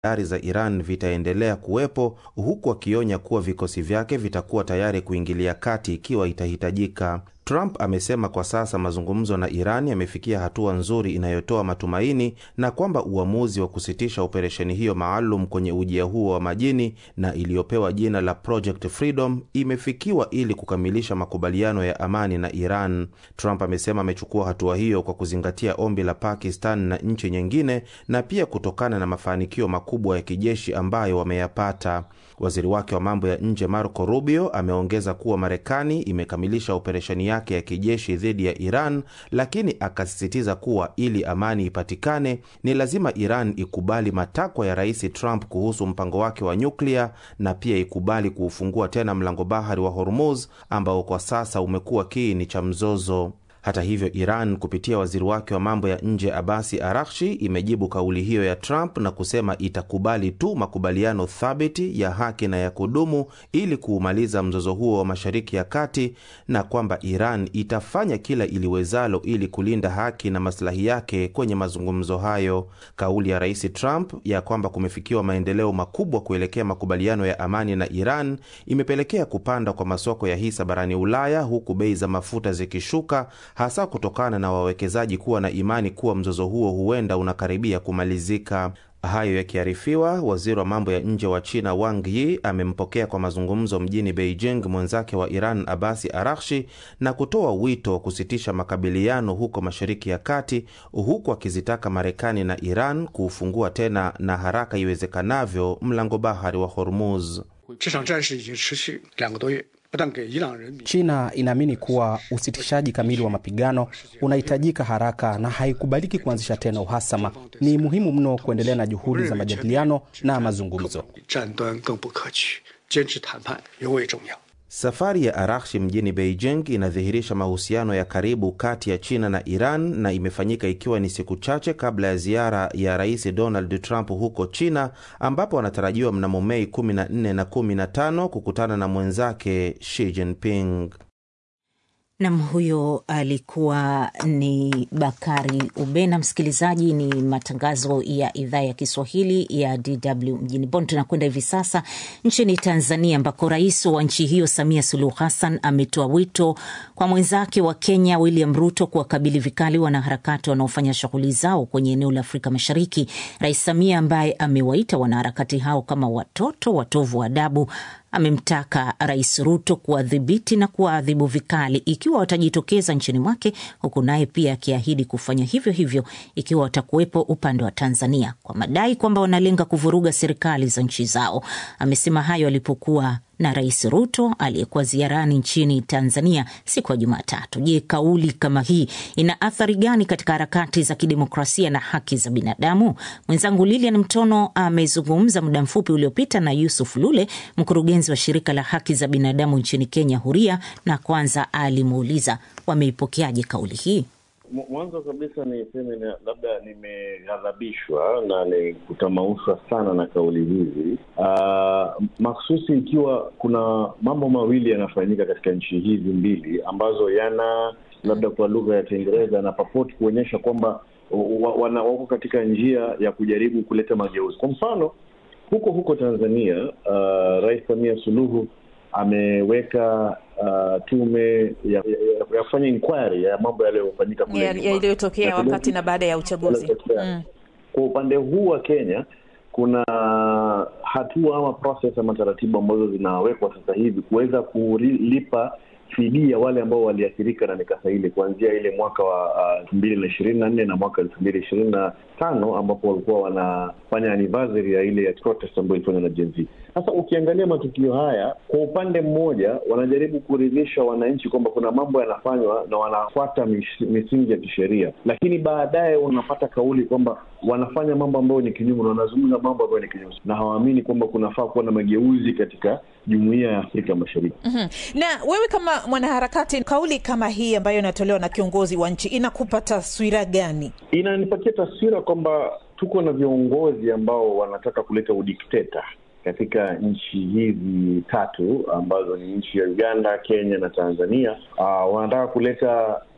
dari za Iran vitaendelea kuwepo huku akionya kuwa vikosi vyake vitakuwa tayari kuingilia kati ikiwa itahitajika. Trump amesema kwa sasa mazungumzo na Iran yamefikia hatua nzuri inayotoa matumaini na kwamba uamuzi wa kusitisha operesheni hiyo maalum kwenye ujia huo wa majini na iliyopewa jina la Project Freedom imefikiwa ili kukamilisha makubaliano ya amani na Iran. Trump amesema amechukua hatua hiyo kwa kuzingatia ombi la Pakistan na nchi nyingine na pia kutokana na mafanikio makubwa ya kijeshi ambayo wameyapata. Waziri wake wa mambo ya nje Marco Rubio ameongeza kuwa Marekani imekamilisha operesheni yake ya kijeshi dhidi ya Iran, lakini akasisitiza kuwa ili amani ipatikane ni lazima Iran ikubali matakwa ya Rais Trump kuhusu mpango wake wa nyuklia na pia ikubali kuufungua tena mlango bahari wa Hormuz ambao kwa sasa umekuwa kiini cha mzozo. Hata hivyo, Iran kupitia waziri wake wa mambo ya nje Abasi Arakshi imejibu kauli hiyo ya Trump na kusema itakubali tu makubaliano thabiti ya haki na ya kudumu ili kuumaliza mzozo huo wa Mashariki ya Kati na kwamba Iran itafanya kila iliwezalo ili kulinda haki na maslahi yake kwenye mazungumzo hayo. Kauli ya Rais Trump ya kwamba kumefikiwa maendeleo makubwa kuelekea makubaliano ya amani na Iran imepelekea kupanda kwa masoko ya hisa barani Ulaya huku bei za mafuta zikishuka hasa kutokana na wawekezaji kuwa na imani kuwa mzozo huo huenda unakaribia kumalizika. Hayo yakiarifiwa, waziri wa mambo ya nje wa China Wang Yi amempokea kwa mazungumzo mjini Beijing mwenzake wa Iran Abasi Arakshi na kutoa wito wa kusitisha makabiliano huko Mashariki ya Kati, huku akizitaka Marekani na Iran kuufungua tena na haraka iwezekanavyo mlango bahari wa Hormuz. China inaamini kuwa usitishaji kamili wa mapigano unahitajika haraka na haikubaliki kuanzisha tena uhasama. Ni muhimu mno kuendelea na juhudi za majadiliano na mazungumzo. Safari ya Arakshi mjini Beijing inadhihirisha mahusiano ya karibu kati ya China na Iran na imefanyika ikiwa ni siku chache kabla ya ziara ya Rais Donald Trump huko China, ambapo anatarajiwa mnamo Mei 14 na 15 kukutana na mwenzake Xi Jinping. Nam, huyo alikuwa ni Bakari Ubena. Msikilizaji, ni matangazo ya idhaa ya Kiswahili ya DW mjini Bonn. Tunakwenda hivi sasa nchini Tanzania, ambako rais wa nchi hiyo Samia Suluhu Hassan ametoa wito kwa mwenzake wa Kenya William Ruto kuwakabili vikali wanaharakati wanaofanya shughuli zao kwenye eneo la Afrika Mashariki. Rais Samia ambaye amewaita wanaharakati hao kama watoto watovu wa adabu amemtaka Rais Ruto kuwadhibiti na kuwaadhibu vikali ikiwa watajitokeza nchini mwake, huku naye pia akiahidi kufanya hivyo hivyo ikiwa watakuwepo upande wa Tanzania kwa madai kwamba wanalenga kuvuruga serikali za nchi zao. Amesema hayo alipokuwa na Rais Ruto aliyekuwa ziarani nchini Tanzania siku ya Jumatatu. Je, kauli kama hii ina athari gani katika harakati za kidemokrasia na haki za binadamu? Mwenzangu Lilian Mtono amezungumza muda mfupi uliopita na Yusuf Lule, mkurugenzi wa shirika la haki za binadamu nchini Kenya, Huria, na kwanza alimuuliza wameipokeaje kauli hii. Mwanzo kabisa niseme labda nimeghadhabishwa na ni kutamaushwa sana na kauli hizi uh, makhususi ikiwa kuna mambo mawili yanafanyika katika nchi hizi mbili ambazo yana labda kwa lugha ya Kiingereza yana purport kuonyesha kwamba wako katika njia ya kujaribu kuleta mageuzi. Kwa mfano huko huko Tanzania, uh, Rais Samia Suluhu ameweka uh, tume ya, ya, ya kufanya inquiry ya mambo yaliyofanyika kule yaliyotokea ya wakati na baada ya uchaguzi. Mm. Kwa upande huu wa Kenya kuna hatua ama process ama taratibu ambazo zinawekwa sasa hivi kuweza kulipa fidia wale ambao waliathirika na mikasa ile kuanzia ile mwaka wa elfu mbili na ishirini na nne na mwaka elfu mbili ishirini na tano ambapo walikuwa wanafanya anniversary ya ile ya protest ambayo ilifanywa na Gen Z. Sasa ukiangalia matukio haya, kwa upande mmoja wanajaribu kuridhisha wananchi kwamba kuna mambo yanafanywa na wanafuata misingi ya kisheria, lakini baadaye unapata kauli kwamba wanafanya mambo ambayo ni kinyume na wanazungumza mambo ambayo ni kinyume na hawaamini kwamba kunafaa kuwa na mageuzi katika jumuiya ya Afrika Mashariki. mm-hmm. Na wewe kama mwanaharakati, kauli kama hii ambayo inatolewa na kiongozi wa nchi inakupa taswira gani? Inanipatia taswira kwamba tuko na viongozi ambao wanataka kuleta udikteta katika nchi hizi tatu ambazo ni nchi ya Uganda, Kenya na Tanzania. Uh, wanataka kuleta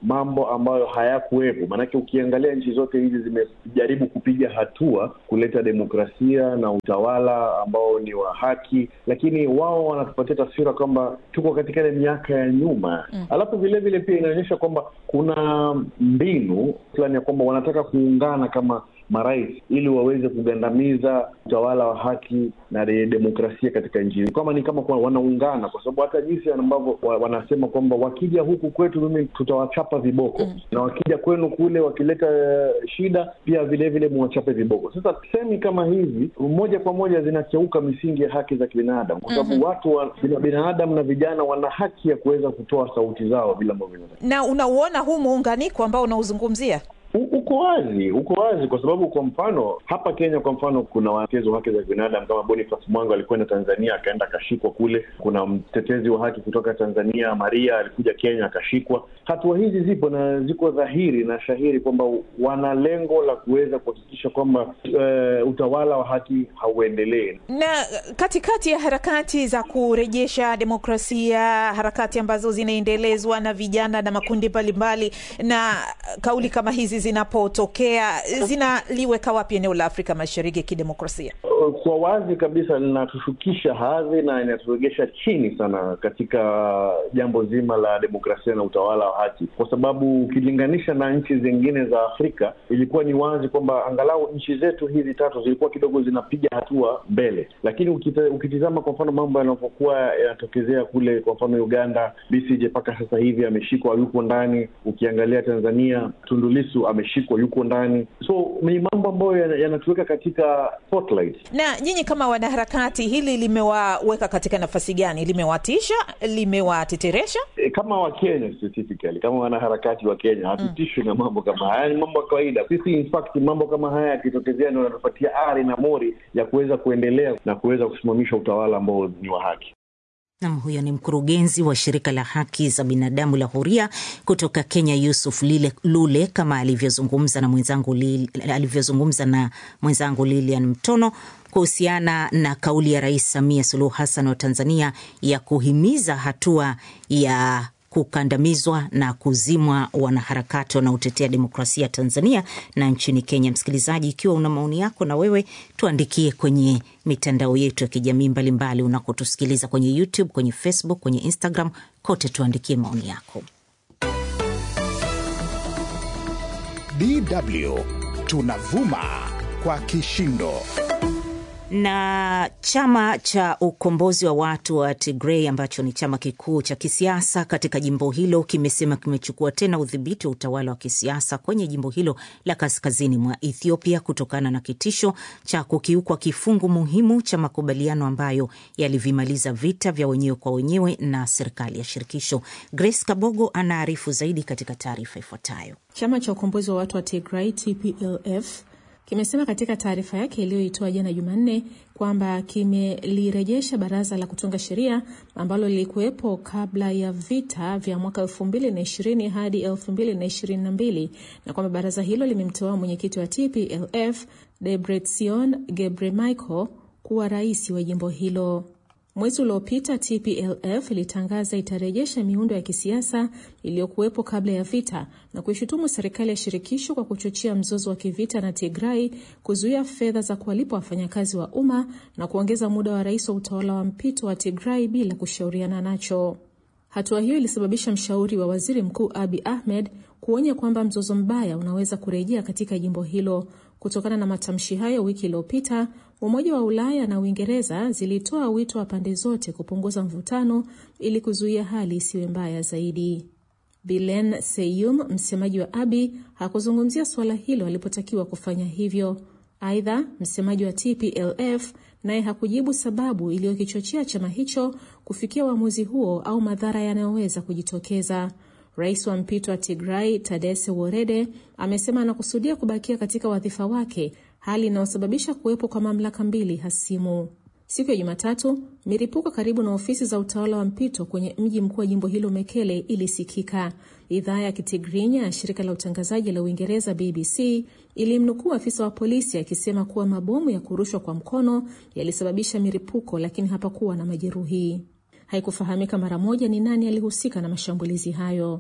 mambo ambayo hayakuwepo. Maanake ukiangalia nchi zote hizi zimejaribu kupiga hatua kuleta demokrasia na utawala ambao ni wa haki, lakini wao wanatupatia taswira kwamba tuko katika ile miaka ya nyuma mm. Alafu vilevile pia inaonyesha kwamba kuna mbinu fulani ya kwamba wanataka kuungana kama marais ili waweze kugandamiza utawala wa haki na demokrasia katika nchi kama ni kama kwa wanaungana, kwa sababu hata jinsi ambavyo wanasema kwamba wakija huku kwetu mimi tutawachapa viboko mm. na wakija kwenu kule wakileta shida pia vilevile muwachape viboko. Sasa semi kama hizi moja kwa moja zinakeuka misingi ya haki za kibinadamu, kwa sababu mm-hmm. watu wa binadamu na vijana wana haki ya kuweza kutoa sauti zao bila ambavyo na unauona huu muunganiko ambao unauzungumzia uko wazi, uko wazi kwa sababu, kwa mfano hapa Kenya, kwa mfano kuna watetezi wa haki za binadamu kama Boniface Mwango alikwenda Tanzania akaenda akashikwa kule. Kuna mtetezi wa haki kutoka Tanzania Maria alikuja Kenya akashikwa. Hatua hizi zipo na ziko dhahiri na shahiri kwamba wana lengo la kuweza kuhakikisha kwamba uh, utawala wa haki hauendelee. Na katikati ya harakati za kurejesha demokrasia, harakati ambazo zinaendelezwa na vijana na makundi mbalimbali, na kauli kama hizi zinapotokea zinaliweka wapi eneo la Afrika Mashariki kidemokrasia? Kwa wazi kabisa linatushukisha hadhi na inaturegesha chini sana katika jambo zima la demokrasia na utawala wa haki, kwa sababu ukilinganisha na nchi zingine za Afrika ilikuwa ni wazi kwamba angalau nchi zetu hizi tatu zilikuwa kidogo zinapiga hatua mbele, lakini ukita, ukitizama kwa mfano mambo yanavyokuwa yanatokezea kule, kwa mfano Uganda, Besigye mpaka sasa hivi ameshikwa, yuko ndani. Ukiangalia Tanzania, Tundu Lissu ameshikwa, yuko ndani. So ni mambo ambayo yanatuweka katika spotlight. Na nyinyi kama wanaharakati, hili limewaweka katika nafasi gani? Limewatisha? Limewateteresha? E, kama Wakenya specifically, kama wanaharakati wa Kenya hatutishwi mm. na mambo kama haya, ni mambo ya kawaida. Sisi in fact mambo kama haya yakitokezea ndio yanatupatia ari na mori ya kuweza kuendelea na kuweza kusimamisha utawala ambao ni wa haki. Nam, huyo ni mkurugenzi wa shirika la haki za binadamu la Huria kutoka Kenya, Yusuf Lile, Lule kama alivyozungumza na mwenzangu alivyozungumza na mwenzangu Lilian Mtono kuhusiana na kauli ya Rais Samia Suluhu Hassan wa Tanzania ya kuhimiza hatua ya kukandamizwa na kuzimwa wanaharakati wanaotetea demokrasia Tanzania na nchini Kenya. Msikilizaji, ikiwa una maoni yako, na wewe tuandikie kwenye mitandao yetu ya kijamii mbalimbali unakotusikiliza kwenye YouTube, kwenye Facebook, kwenye Instagram, kote tuandikie maoni yako. DW tunavuma kwa kishindo na chama cha ukombozi wa watu wa Tigray ambacho ni chama kikuu cha kisiasa katika jimbo hilo kimesema kimechukua tena udhibiti wa utawala wa kisiasa kwenye jimbo hilo la kaskazini mwa Ethiopia kutokana na kitisho cha kukiukwa kifungu muhimu cha makubaliano ambayo yalivimaliza vita vya wenyewe kwa wenyewe na serikali ya shirikisho. Grace Kabogo anaarifu zaidi katika taarifa ifuatayo. Chama cha ukombozi wa watu wa Tigray TPLF kimesema katika taarifa yake iliyoitoa jana Jumanne kwamba kimelirejesha baraza la kutunga sheria ambalo lilikuwepo kabla ya vita vya mwaka elfu mbili na ishirini hadi elfu mbili na ishirini na mbili na kwamba baraza hilo limemteua mwenyekiti wa TPLF Debretsion Gebremichael kuwa rais wa jimbo hilo. Mwezi uliopita TPLF ilitangaza itarejesha miundo ya kisiasa iliyokuwepo kabla ya vita na kuishutumu serikali ya shirikisho kwa kuchochea mzozo wa kivita na Tigray, kuzuia fedha za kuwalipa wafanyakazi wa umma na kuongeza muda wa rais wa utawala wa mpito wa Tigray bila kushauriana nacho. Hatua hiyo ilisababisha mshauri wa waziri mkuu Abi Ahmed kuonya kwamba mzozo mbaya unaweza kurejea katika jimbo hilo. Kutokana na matamshi hayo, wiki iliyopita Umoja wa Ulaya na Uingereza zilitoa wito wa pande zote kupunguza mvutano ili kuzuia hali isiwe mbaya zaidi. Bilen Seyum, msemaji wa Abi, hakuzungumzia suala hilo alipotakiwa kufanya hivyo. Aidha, msemaji wa TPLF naye hakujibu sababu iliyokichochea chama hicho kufikia uamuzi huo au madhara yanayoweza kujitokeza. Rais wa mpito wa Tigray Tadesse Worede amesema anakusudia kubakia katika wadhifa wake, hali inayosababisha kuwepo kwa mamlaka mbili hasimu. Siku ya Jumatatu, milipuko karibu na ofisi za utawala wa mpito kwenye mji mkuu wa jimbo hilo Mekele ilisikika. Idhaa ya Kitigrinya ya shirika la utangazaji la Uingereza BBC ilimnukuu afisa wa polisi akisema kuwa mabomu ya kurushwa kwa mkono yalisababisha milipuko, lakini hapakuwa na majeruhi. Haikufahamika mara moja ni nani alihusika na mashambulizi hayo.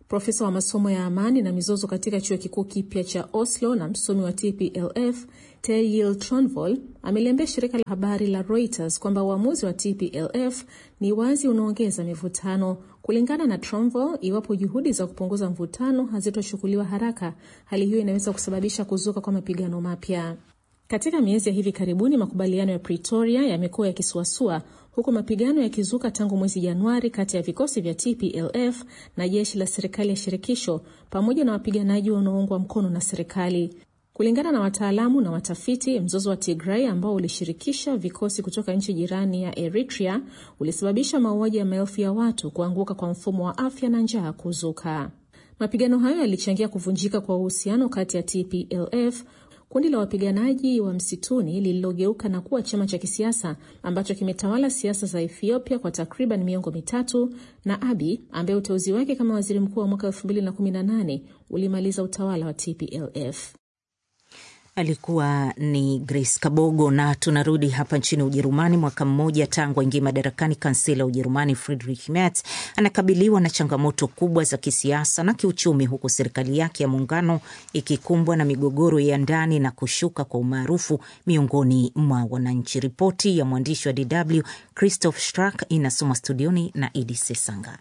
Profesa wa masomo ya amani na mizozo katika chuo kikuu kipya cha Oslo na msomi wa TPLF Terjil Tronvoll ameliambia shirika la habari la Reuters kwamba uamuzi wa TPLF ni wazi unaongeza mivutano. Kulingana na Tronvoll, iwapo juhudi za kupunguza mvutano hazitochukuliwa haraka, hali hiyo inaweza kusababisha kuzuka kwa mapigano mapya. Katika miezi ya hivi karibuni, makubaliano ya Pretoria yamekuwa yakisuasua huku mapigano yakizuka tangu mwezi Januari kati ya vikosi vya TPLF na jeshi la serikali ya shirikisho pamoja na wapiganaji wanaoungwa mkono na serikali. Kulingana na wataalamu na watafiti, mzozo wa Tigray ambao ulishirikisha vikosi kutoka nchi jirani ya Eritrea ulisababisha mauaji ya maelfu ya watu, kuanguka kwa mfumo wa afya na njaa kuzuka. Mapigano hayo yalichangia kuvunjika kwa uhusiano kati ya TPLF kundi la wapiganaji wa msituni lililogeuka na kuwa chama cha kisiasa ambacho kimetawala siasa za Ethiopia kwa takriban miongo mitatu, na Abiy ambaye uteuzi wake kama waziri mkuu wa mwaka 2018 ulimaliza utawala wa TPLF. Alikuwa ni Grace Kabogo. Na tunarudi hapa nchini Ujerumani. Mwaka mmoja tangu aingie madarakani, kansela wa Ujerumani Friedrich Merz anakabiliwa na changamoto kubwa za kisiasa na kiuchumi, huku serikali yake ya muungano ikikumbwa na migogoro ya ndani na kushuka kwa umaarufu miongoni mwa wananchi. Ripoti ya mwandishi wa DW Christoph Strack inasoma studioni na Idi Sesanga.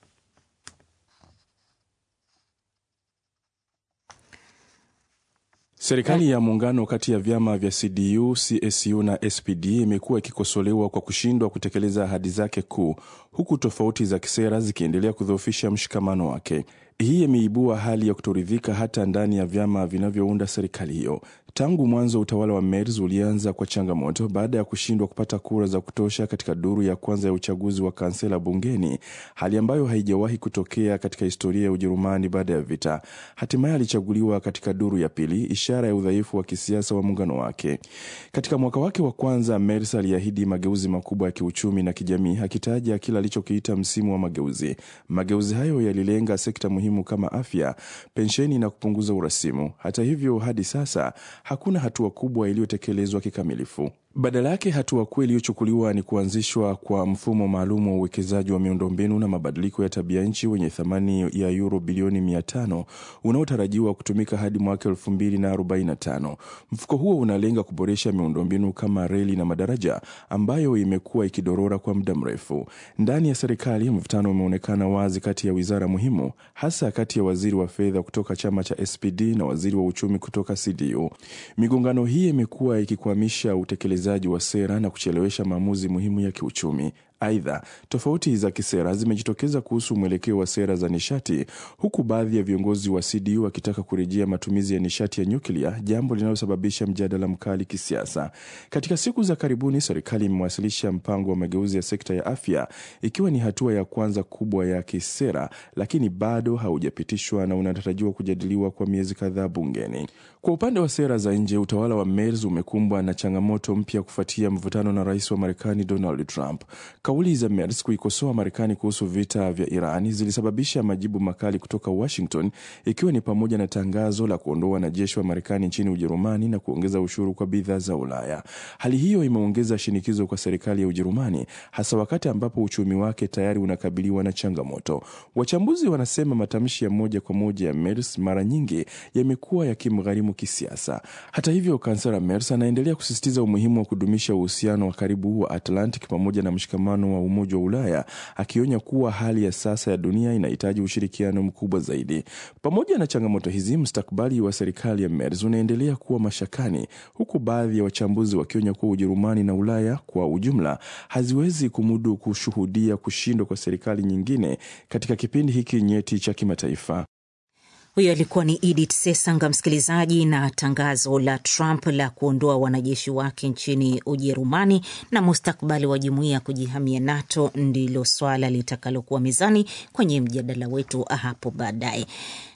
Serikali ya muungano kati ya vyama vya CDU, CSU na SPD imekuwa ikikosolewa kwa kushindwa kutekeleza ahadi zake kuu, huku tofauti za kisera zikiendelea kudhoofisha mshikamano wake. Hii imeibua hali ya kutoridhika hata ndani ya vyama vinavyounda serikali hiyo. Tangu mwanzo utawala wa Merz ulianza kwa changamoto baada ya kushindwa kupata kura za kutosha katika duru ya kwanza ya uchaguzi wa kansela bungeni, hali ambayo haijawahi kutokea katika historia ya Ujerumani baada ya vita. Hatimaye alichaguliwa katika duru ya pili, ishara ya udhaifu wa kisiasa wa muungano wake. Katika mwaka wake wa kwanza, Merz aliahidi mageuzi makubwa ya kiuchumi na kijamii, akitaja kile alichokiita msimu wa mageuzi. Mageuzi hayo yalilenga sekta muhimu kama afya, pensheni na kupunguza urasimu. Hata hivyo, hadi sasa hakuna hatua kubwa iliyotekelezwa kikamilifu. Badala yake hatua kuu iliyochukuliwa ni kuanzishwa kwa mfumo maalum wa uwekezaji wa miundombinu na mabadiliko ya tabia nchi wenye thamani ya euro bilioni mia tano unaotarajiwa kutumika hadi mwaka elfu mbili na arobaini na tano. Mfuko huo unalenga kuboresha miundombinu kama reli na madaraja ambayo imekuwa ikidorora kwa muda mrefu. Ndani ya serikali, mvutano umeonekana wazi kati ya wizara muhimu, hasa kati ya waziri wa fedha kutoka chama cha SPD na waziri wa uchumi kutoka CDU. Migongano hii imekuwa ikikwamisha utekelezaji wa sera na kuchelewesha maamuzi muhimu ya kiuchumi. Aidha, tofauti za kisera zimejitokeza kuhusu mwelekeo wa sera za nishati, huku baadhi ya viongozi wa CDU wakitaka kurejea matumizi ya nishati ya nyuklia, jambo linalosababisha mjadala mkali kisiasa. Katika siku za karibuni, serikali imewasilisha mpango wa mageuzi ya sekta ya afya, ikiwa ni hatua ya kwanza kubwa ya kisera, lakini bado haujapitishwa na unatarajiwa kujadiliwa kwa miezi kadhaa bungeni. Kwa upande wa sera za nje, utawala wa Merz umekumbwa na changamoto mpya kufuatia mvutano na rais wa Marekani Donald Trump. Kauli za Merz kuikosoa Marekani kuhusu vita vya Irani zilisababisha majibu makali kutoka Washington, ikiwa ni pamoja na tangazo la kuondoa wanajeshi wa Marekani nchini Ujerumani na kuongeza ushuru kwa bidhaa za Ulaya. Hali hiyo imeongeza shinikizo kwa serikali ya Ujerumani, hasa wakati ambapo uchumi wake tayari unakabiliwa na changamoto. Wachambuzi wanasema matamshi ya moja kwa moja ya Merz mara nyingi yamekuwa yakimgharimu kisiasa. Hata hivyo, kansela Merz anaendelea kusisitiza umuhimu wa kudumisha uhusiano wa karibu wa Atlantic pamoja na mshikamano wa Umoja wa Ulaya, akionya kuwa hali ya sasa ya dunia inahitaji ushirikiano mkubwa zaidi. Pamoja na changamoto hizi, mustakabali wa serikali ya Merz unaendelea kuwa mashakani, huku baadhi ya wachambuzi wakionya kuwa Ujerumani na Ulaya kwa ujumla haziwezi kumudu kushuhudia kushindwa kwa serikali nyingine katika kipindi hiki nyeti cha kimataifa. Huyo alikuwa ni Edith Sesanga, msikilizaji. Na tangazo la Trump la kuondoa wanajeshi wake nchini Ujerumani na mustakabali wa jumuiya ya kujihamia NATO ndilo swala litakalokuwa mezani kwenye mjadala wetu hapo baadaye.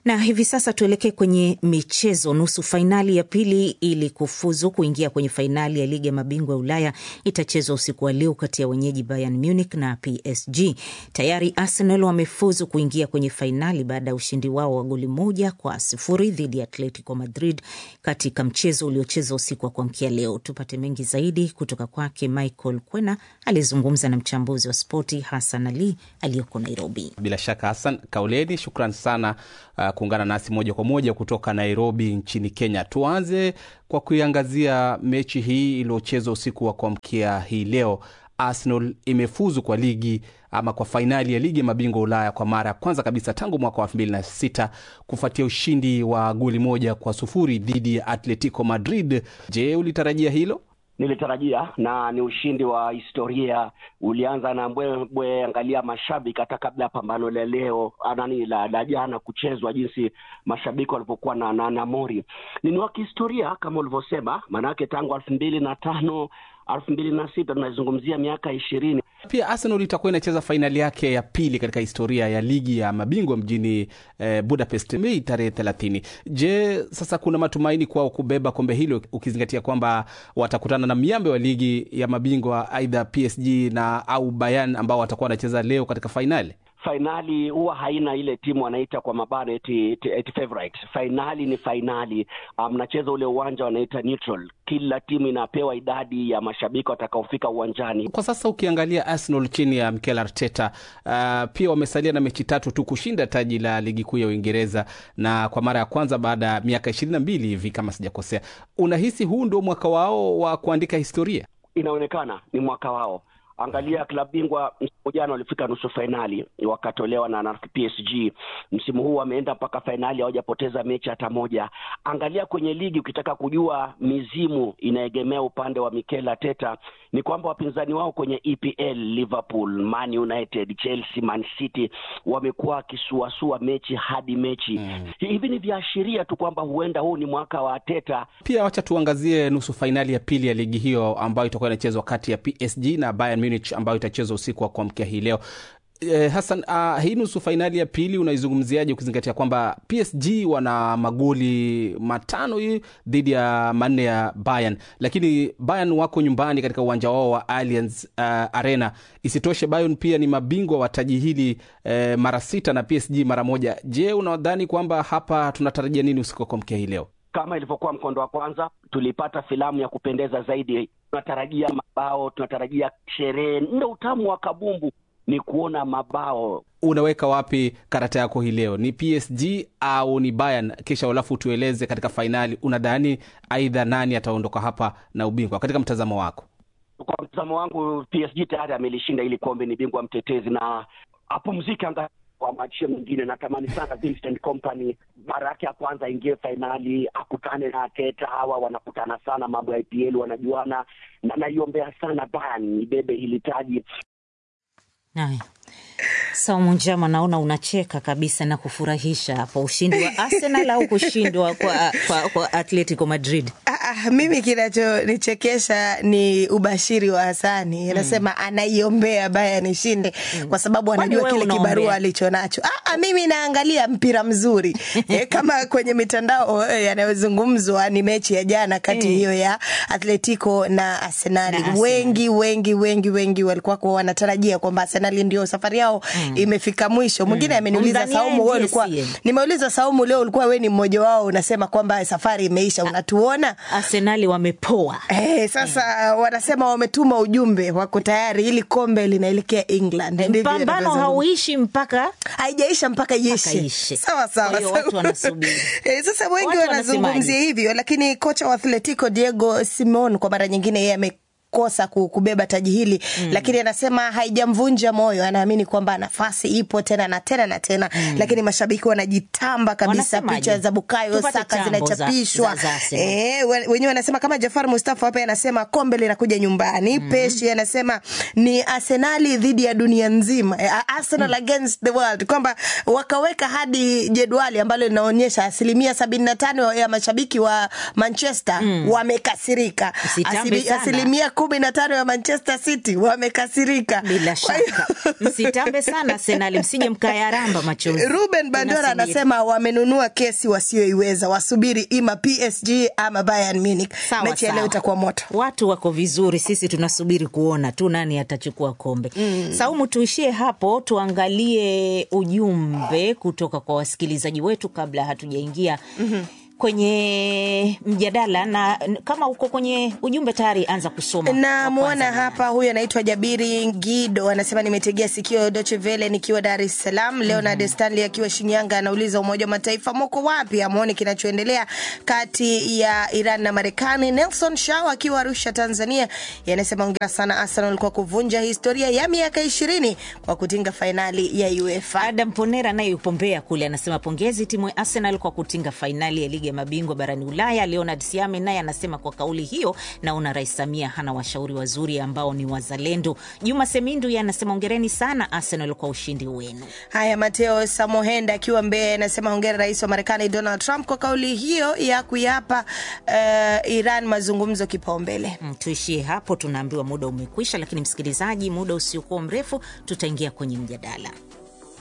Na hivi sasa tuelekee kwenye michezo. Nusu fainali ya pili ili kufuzu kuingia kwenye fainali ya ligi ya mabingwa ya Ulaya itachezwa usiku wa leo kati ya wenyeji Bayern Munich na PSG. Tayari Arsenal wamefuzu kuingia kwenye fainali baada ya ushindi wao wa goli moja kwa sifuri dhidi ya Atletico Madrid katika mchezo uliochezwa usiku wa kuamkia leo. Tupate mengi zaidi kutoka kwake Michael Kwena aliyezungumza na mchambuzi wa spoti Hassan Ali aliyoko Nairobi. Bila shaka Hassan Kauleni, shukran sana uh, kuungana nasi moja kwa moja kutoka Nairobi nchini Kenya. Tuanze kwa kuiangazia mechi hii iliyochezwa usiku wa kuamkia hii leo. Arsenal imefuzu kwa ligi ama kwa fainali ya ligi ya mabingwa Ulaya kwa mara ya kwanza kabisa tangu mwaka wa elfu mbili na sita kufuatia ushindi wa goli moja kwa sufuri dhidi ya Atletico Madrid. Je, ulitarajia hilo? Nilitarajia, na ni ushindi wa historia. Ulianza na mbwembwe, angalia mashabiki hata kabla ya pambano la leo nani la, la jana kuchezwa, jinsi mashabiki walipokuwa na, na, na mori. Ni wa kihistoria kama ulivyosema, maanake tangu elfu mbili na tano elfu mbili na sita tunazungumzia miaka ishirini. Pia Arsenal itakuwa inacheza fainali yake ya pili katika historia ya ligi ya mabingwa mjini eh, Budapest Mei tarehe thelathini. Je, sasa kuna matumaini kwao kubeba kombe hilo ukizingatia kwamba watakutana na miambe wa ligi ya mabingwa aidha PSG na au Bayern ambao watakuwa wanacheza leo katika fainali? Fainali huwa haina ile timu wanaita kwa mabano eti, eti, eti favorite. Fainali ni fainali, mnacheza um, ule uwanja wanaita neutral. Kila timu inapewa idadi ya mashabiki watakaofika uwanjani. Kwa sasa ukiangalia Arsenal chini ya Mikel Arteta uh, pia wamesalia na mechi tatu tu kushinda taji la ligi kuu ya Uingereza, na kwa mara ya kwanza baada ya miaka ishirini na mbili hivi kama sijakosea. Unahisi huu ndio mwaka wao wa kuandika historia? Inaonekana ni mwaka wao. Angalia klabu bingwa msimu jana walifika nusu fainali wakatolewa na, na PSG. Msimu huu wameenda mpaka fainali, hawajapoteza mechi hata moja. Angalia kwenye ligi, ukitaka kujua mizimu inaegemea upande wa Mikel Arteta ni kwamba wapinzani wao kwenye EPL Liverpool, Man United, Chelsea, Man City wamekuwa wakisuasua mechi hadi mechi mm. Hivi ni viashiria tu kwamba huenda huu ni mwaka wa Arteta. Pia wacha tuangazie nusu fainali ya pili ya ligi hiyo ambayo itakuwa inachezwa kati ya PSG na Bayern Munich ambayo itachezwa usiku wa kuamkia hii leo. Eh, Hassan, uh, hii nusu fainali ya pili unaizungumziaje ukizingatia kwamba PSG wana magoli matano hii dhidi ya manne ya Bayern, lakini Bayern wako nyumbani katika uwanja wao wa Allianz uh, Arena. Isitoshe Bayern pia ni mabingwa wa taji hili eh, mara sita na PSG mara moja. Je, unadhani kwamba hapa tunatarajia nini usiku wa kuamkia hii leo? Kama ilivyokuwa mkondo wa kwanza, tulipata filamu ya kupendeza zaidi. Tunatarajia mabao, tunatarajia sherehe. Ndo utamu wa kabumbu ni kuona mabao. Unaweka wapi karata yako hii leo, ni PSG au ni Bayern? Kisha alafu tueleze katika fainali, unadhani aidha nani ataondoka hapa na ubingwa katika mtazamo wako? Kwa mtazamo wangu, PSG tayari amelishinda ili kombe, ni bingwa mtetezi na apumzike anga kwa machio mengine. Natamani sana Vincent Kompany mara yake ya kwanza aingie fainali, akutane na Arteta. Hawa wanakutana sana, mambo ya IPL wanajuana, na naiombea sana Bayern ibebe hili taji. Haya, Saumu Njama, naona unacheka kabisa na kufurahisha hapo, ushindi wa Arsenal au kushindwa kwa, kwa, kwa Atletico Madrid? Ah, mimi kinachonichekesha ni ubashiri wa Hasani anasema mm. anaiombea Bayern ishinde mm. kwa sababu anajua kile kibarua alicho nacho. Ah, ah, mimi naangalia mpira mzuri e, kama kwenye mitandao e, yanayozungumzwa ni mechi ya jana kati hiyo mm. ya Atletico na Arsenali. Wengi wengi wengi wengi walikuwa kwa wanatarajia kwamba Arsenali ndio safari yao mm. imefika mwisho. Mwingine mm. ameniuliza Saumu, wewe ulikuwa nimeuliza Saumu, leo ulikuwa wewe ni mmoja wao unasema kwamba safari imeisha, unatuona Arsenali wamepoa. Eh, sasa mm. wanasema wametuma ujumbe, wako tayari, ili kombe linaelekea England. Mpambano hauishi mpaka haijaisha mpaka iishe. Sawa sawa, watu wanasubiri. Eh, sasa wengi wanazungumzia hivyo, lakini kocha wa Atletico Diego Simeone kwa mara nyingine yeye ame kosa kubeba taji hili mm. Lakini anasema haijamvunja moyo, anaamini kwamba nafasi ipo tena na tena na tena mm. Lakini mashabiki wanajitamba kabisa, picha za Bukayo Saka zinachapishwa e, wenyewe wanasema kama Jafar Mustafa hapa anasema kombe linakuja nyumbani mm. Peshi anasema ni Arsenali dhidi ya dunia nzima, Arsenal mm. against the world, kwamba wakaweka hadi jedwali ambalo linaonyesha asilimia sabini na tano ya mashabiki wa Manchester mm. wamekasirika, asilimia kumi kumi na tano ya Manchester City wamekasirika. Bila shaka msitambe sana Arsenal, msije mkayaramba machozi. Ruben Bandora anasema wamenunua kesi wasioiweza, wasubiri ima PSG ama Bayern Munich. Sawa, Mechi ya leo sawa. itakuwa moto. Watu wako vizuri, sisi tunasubiri kuona tu nani atachukua kombe. Mm. Saumu, tuishie hapo, tuangalie ujumbe kutoka kwa wasikilizaji wetu kabla hatujaingia kwenye mjadala, na kama uko kwenye ujumbe tayari, anza kusoma. Namwona hapa, huyu anaitwa Jabiri Ngido, anasema nimetegea sikio Deutsche Welle nikiwa Dar es Salaam. Leonard Stanley akiwa Shinyanga anauliza Umoja wa Mataifa moko wapi? Amwoni kinachoendelea kati ya Iran na Marekani. Nelson Shao akiwa Arusha, Tanzania, yanasema ongera sana Arsenal kwa kuvunja historia ya miaka ishirini kwa kutinga fainali ya UEFA. Adam Ponera naye yupo Mbeya kule, anasema pongezi timu ya Arsenal kwa kutinga fainali ya ligi ya mabingwa barani Ulaya. Leonard Siame naye anasema kwa kauli hiyo, naona Rais Samia hana washauri wazuri ambao ni wazalendo. Juma Semindu ye anasema ongereni sana Arsenal kwa ushindi wenu. Haya, Mateo Samohenda akiwa Mbeya anasema hongera rais wa Marekani Donald Trump kwa kauli hiyo ya kuyapa uh, Iran mazungumzo kipaumbele. Mm, tuishie hapo, tunaambiwa muda umekwisha, lakini msikilizaji, muda usiokuwa mrefu tutaingia kwenye mjadala.